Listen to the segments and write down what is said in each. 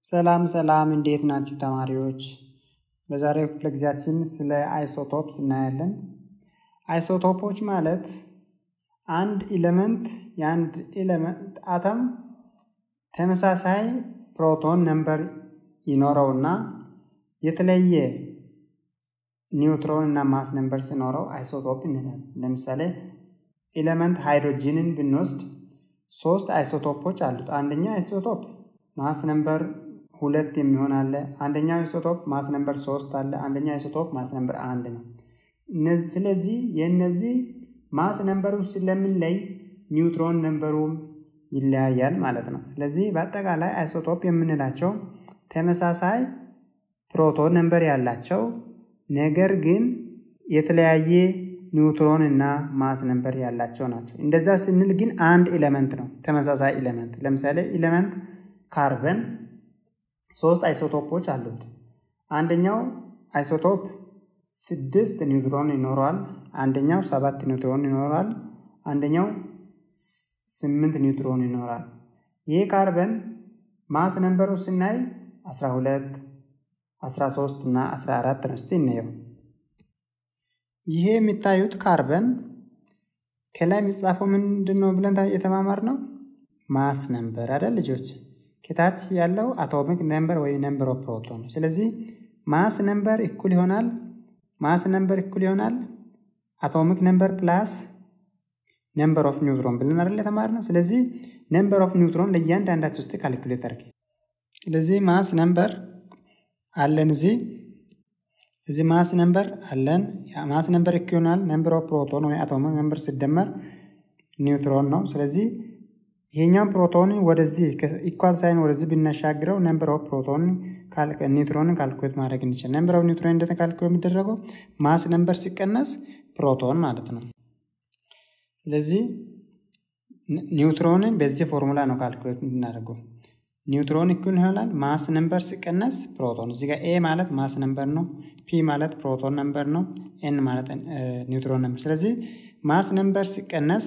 ሰላም ሰላም እንዴት ናችሁ ተማሪዎች? በዛሬው ክፍለ ጊዜያችን ስለ አይሶቶፕስ እናያለን። አይሶቶፖች ማለት አንድ ኤሌመንት የአንድ ኤሌመንት አተም ተመሳሳይ ፕሮቶን ነምበር ይኖረውና የተለየ ኒውትሮን እና ማስ ነምበር ሲኖረው አይሶቶፕ እንላለን። ለምሳሌ ኤሌመንት ሃይድሮጂንን ብንወስድ ሶስት አይሶቶፖች አሉት። አንደኛ አይሶቶፕ ማስ ነምበር ሁለት የሚሆን አለ። አንደኛው አይሶቶፕ ማስ ነምበር ሶስት አለ። አንደኛ አይሶቶፕ ማስ ነምበር አንድ ነው። ስለዚህ የእነዚህ ማስ ነምበሩ ስለምንለይ ኒውትሮን ነምበሩም ይለያያል ማለት ነው። ስለዚህ በአጠቃላይ አይሶቶፕ የምንላቸው ተመሳሳይ ፕሮቶን ነምበር ያላቸው ነገር ግን የተለያየ ኒውትሮን እና ማስ ነምበር ያላቸው ናቸው። እንደዛ ስንል ግን አንድ ኤሌመንት ነው፣ ተመሳሳይ ኤሌመንት። ለምሳሌ ኤሌመንት ካርበን ሶስት አይሶቶፖች አሉት። አንደኛው አይሶቶፕ ስድስት ኒውትሮን ይኖረዋል። አንደኛው ሰባት ኒውትሮን ይኖራል። አንደኛው ስምንት ኒውትሮን ይኖራል። ይህ ካርበን ማስ ነምበሩ ስናይ 12 13 እና 14 ነው። እስቲ እንየው። ይሄ የሚታዩት ካርበን ከላይ የሚጻፈው ምንድን ነው ብለን የተማማር ነው ማስ ነምበር አይደል ልጆች? ከታች ያለው አቶሚክ ነምበር ወይ ነምበር ኦፍ ፕሮቶን። ስለዚህ ማስ ነምበር እኩል ይሆናል ማስ ነምበር እኩል ይሆናል አቶሚክ ነምበር ፕላስ ነምበር ኦፍ ኒውትሮን ብለን አይደል የተማርነው። ስለዚህ ነምበር ኦፍ ኒውትሮን ለእያንዳንዳቸው ውስጥ ካልኩሌት አድርጌ ስለዚህ ማስ ነምበር አለን እዚህ እዚህ ማስ ነምበር አለን። ማስ ነምበር እኩል ይሆናል ነምበር ኦፍ ፕሮቶን ወይ አቶሚክ ነምበር ሲደመር ኒውትሮን ነው። ስለዚህ ይሄኛው ፕሮቶንን ወደዚህ ኢኳል ሳይን ወደዚህ ብናሻግረው ነምበር ኦፍ ፕሮቶን ኒውትሮንን ካልኩሌት ማድረግ እንችል። ነምበር ኦፍ ኒውትሮን እንዴት ካልኩሌት የሚደረገው ማስ ነምበር ሲቀነስ ፕሮቶን ማለት ነው። ስለዚህ ኒውትሮንን በዚህ ፎርሙላ ነው ካልኩሌት የምናደርገው። ኒውትሮን እኩል ይሆናል ማስ ነምበር ሲቀነስ ፕሮቶን። እዚህ ጋር ኤ ማለት ማስ ነምበር ነው፣ ፒ ማለት ፕሮቶን ነምበር ነው፣ ኤን ማለት ኒውትሮን ነምበር። ስለዚህ ማስ ነምበር ሲቀነስ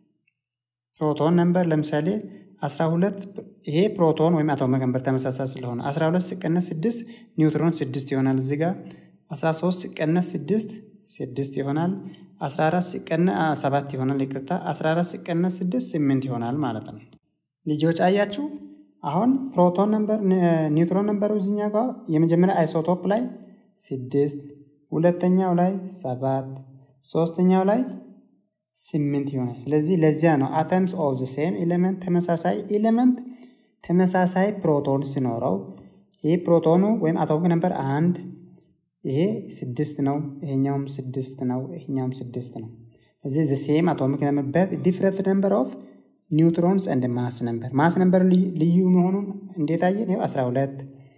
ፕሮቶን ነምበር ለምሳሌ 12 ይሄ ፕሮቶን ወይም አቶሚክ ነምበር ተመሳሳይ ስለሆነ 12 ሲቀነስ 6 ኒውትሮን 6 ይሆናል። እዚህ ጋር 13 ሲቀነስ 6 6 ይሆናል። 14 ሲቀነስ 7 ይሆናል። ይቅርታ 14 ሲቀነስ 6 8 ይሆናል ማለት ነው። ልጆች አያችሁ አሁን ፕሮቶን ነምበር ኒውትሮን ነምበሩ እዚኛ ጋር የመጀመሪያ አይሶቶፕ ላይ 6 ሁለተኛው ላይ 7 ሶስተኛው ላይ ስምንት ይሆናል። ስለዚህ ለዚያ ነው አተምስ ኦፍ ዘ ሴም ኤሌመንት ተመሳሳይ ኤሌመንት ተመሳሳይ ፕሮቶን ሲኖረው ይህ ፕሮቶኑ ወይም አቶሚክ ነምበር አንድ ይሄ ስድስት ነው፣ ይሄኛውም ስድስት ነው፣ ይሄኛውም ስድስት ነው። እዚህ ዘ ሴም አቶሚክ ነምበር በት ዲፍረንት ነምበር ኦፍ ኒውትሮንስ እንደ ማስ ነምበር ማስ ነምበር ልዩ መሆኑን እንዴት አየን? ይኸው 12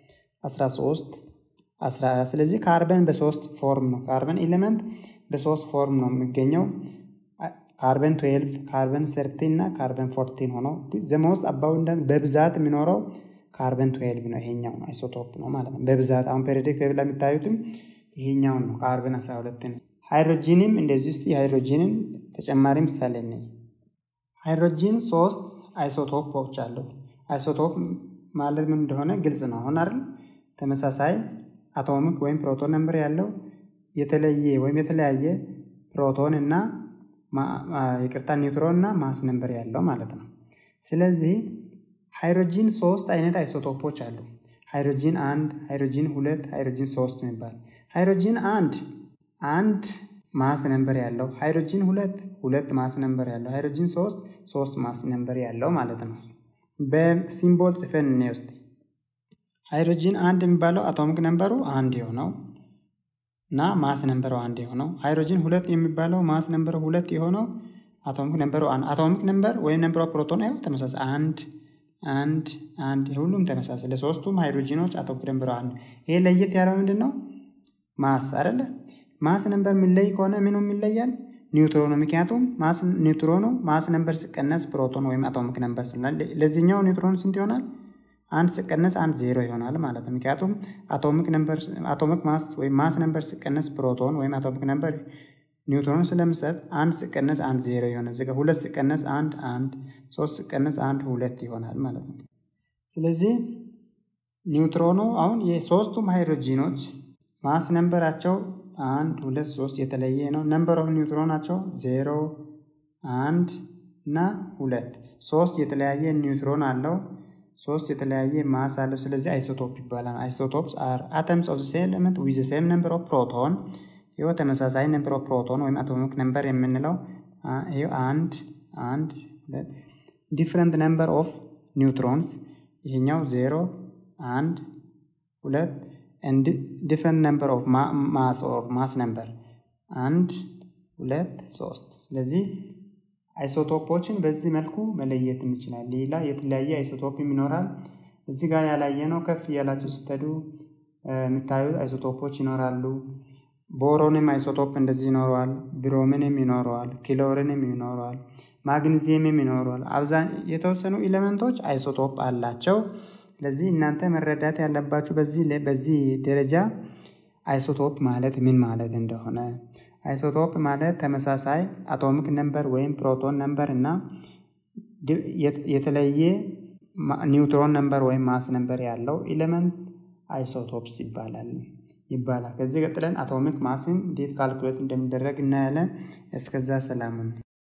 13 14 ስለዚህ ካርበን በሶስት ፎርም ነው ካርበን ኤሌመንት በሶስት ፎርም ነው የሚገኘው ካርበን 12 ካርበን 13 እና ካርበን 14 ሆኖ ዘሞስት አባውንዳንት በብዛት የሚኖረው ካርበን 12 ነው። ይሄኛው ነው አይሶቶፕ ነው ማለት ነው በብዛት አሁን ፔሪዮዲክ ቴብል ላይ የምታዩትም ይሄኛው ነው ካርበን 12 ነው። ሃይድሮጂንም እንደዚህ ውስጥ የሃይድሮጂንን ተጨማሪ ምሳሌ ነኝ። ሃይድሮጂን ሶስት አይሶቶፖች አሉ። አይሶቶፕ ማለት ምን እንደሆነ ግልጽ ነው አሁን አይደል? ተመሳሳይ አቶሚክ ወይም ፕሮቶን ነምበር ያለው የተለየ ወይም የተለያየ ፕሮቶን እና ይቅርታ ኒውትሮን እና ማስ ነምበር ያለው ማለት ነው። ስለዚህ ሃይድሮጂን ሶስት አይነት አይሶቶፖች አሉ። ሃይድሮጂን አንድ፣ ሃይድሮጂን ሁለት፣ ሃይድሮጂን ሶስት የሚባል ሃይድሮጂን አንድ አንድ ማስ ነምበር ያለው፣ ሃይድሮጂን ሁለት ሁለት ማስ ነምበር ያለው፣ ሃይድሮጂን ሶስት ሶስት ማስ ነምበር ያለው ማለት ነው። በሲምቦል ጽፈን እኔ ውስጥ ሃይድሮጂን አንድ የሚባለው አቶሚክ ነምበሩ አንድ የሆነው እና ማስ ነምበሩ አንድ የሆነው ሃይድሮጂን ሁለት የሚባለው ማስ ነምበሩ ሁለት የሆነው አቶሚክ ነምበሩ አንድ አቶሚክ ነምበር ወይም ነምበር ኦፍ ፕሮቶን ያው ተመሳሳይ አንድ አንድ አንድ ሁሉም ተመሳሳይ ለሶስቱም ሃይድሮጂኖች አቶሚክ ነምበሩ አንድ። ይሄ ለየት ያለው ምንድን ነው? ማስ አይደለ? ማስ ነምበር የሚለይ ከሆነ ምኑ ይለያል? ኒውትሮኑ። ምክንያቱም ማስ ኒውትሮኑ ማስ ነምበር ሲቀነስ ፕሮቶን ወይም አቶሚክ ነምበር ስለሆነ ለዚህኛው ኒውትሮን ስንት ይሆናል? አንድ ሲቀነስ አንድ ዜሮ ይሆናል ማለት ነው። ምክንያቱም አቶሚክ ነምበር አቶሚክ ማስ ወይም ማስ ነምበር ሲቀነስ ፕሮቶን ወይም አቶሚክ ነምበር ኒውትሮን ስለምሰጥ አንድ ሲቀነስ አንድ ዜሮ ይሆናል። እዚህ ጋር ሁለት ሲቀነስ አንድ አንድ፣ ሶስት ሲቀነስ አንድ ሁለት ይሆናል ማለት ነው። ስለዚህ ኒውትሮኑ አሁን የሶስቱም ሃይድሮጂኖች ማስ ነንበራቸው አንድ ሁለት ሶስት የተለየ ነው። ነምበር ኦፍ ኒውትሮናቸው ዜሮ አንድ እና ሁለት ሶስት የተለያየ ኒውትሮን አለው። ሶስት የተለያየ ማስ አለው። ስለዚህ አይሶቶፕ ይባላል። አይሶቶፕስ አር አተምስ ኦፍ ሴም ኤሌመንት ዊዝ ሴም ነምበር ኦፍ ፕሮቶን። ይኸው ተመሳሳይ ነምበር ኦፍ ፕሮቶን ወይም አቶሚክ ነምበር የምንለው ይኸው አንድ አንድ ሁለት ዲፍረንት ነምበር ኦፍ ኒውትሮንስ ይሄኛው ዜሮ አንድ ሁለት ዲፍረንት ነምበር ኦፍ ማስ ኦር ማስ ነምበር አንድ ሁለት ሶስት። ስለዚህ አይሶቶፖችን በዚህ መልኩ መለየት እንችላለን። ሌላ የተለያየ አይሶቶፕም ይኖራል። እዚህ ጋር ያላየነው ከፍ እያላችሁ ስትሄዱ የምታዩት አይሶቶፖች ይኖራሉ። ቦሮንም አይሶቶፕ እንደዚህ ይኖረዋል። ብሮምንም ይኖረዋል። ክሎሪንም ይኖረዋል። ማግኒዚየምም ይኖረዋል። አብዛኝ የተወሰኑ ኤሌመንቶች አይሶቶፕ አላቸው። ስለዚህ እናንተ መረዳት ያለባችሁ በዚህ በዚህ ደረጃ አይሶቶፕ ማለት ምን ማለት እንደሆነ አይሶቶፕ ማለት ተመሳሳይ አቶሚክ ነምበር ወይም ፕሮቶን ነምበር እና የተለየ ኒውትሮን ነምበር ወይም ማስ ነምበር ያለው ኤሌመንት አይሶቶፕስ ይባላል ይባላል። ከዚህ ቀጥለን አቶሚክ ማስን እንዴት ካልኩሌት እንደሚደረግ እናያለን። እስከዛ ሰላም ነው።